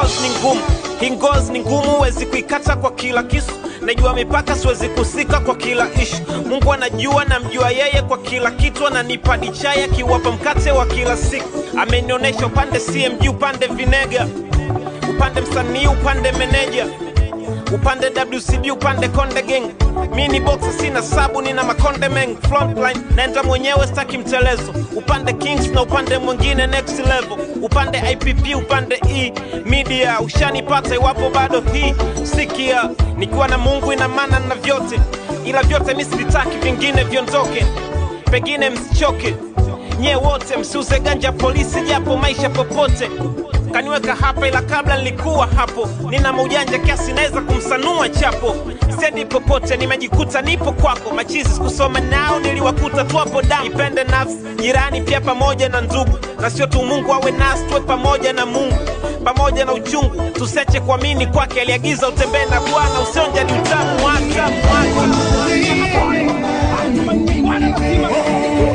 ngozi ni ngumu hii ngozi ni ngumu huwezi kuikata kwa kila kisu najua mipaka siwezi kusika kwa kila ishu mungu anajua namjua yeye kwa kila kitu ananipa dichai akiwapa mkate wa kila siku amenionyesha upande cmg upande vinega upande msanii upande meneja upande wcb upande konde gang mi ni boxa sina sabu nina makonde meng frontline naenda mwenyewe staki mtelezo upande kings na upande mwingine next level upande ipp upande e media ushanipata iwapo bado hii sikia nikiwa na mungu ina maana na vyote ila vyote mi sivitaki vingine viondoke pengine msichoke nye wote msiuze ganja polisi japo maisha popote kaniweka hapa ila kabla nilikuwa hapo nina maujanja kiasi naweza kumsanua chapo sendi popote nimejikuta nipo kwako machizi sikusoma nao niliwakuta tu hapo damu ipende nafsi jirani pia pamoja na ndugu na sio tu mungu awe nasi tuwe pamoja na mungu pamoja na uchungu tuseche kuamini kwake aliagiza utembee na bwana usionja ni utamu wake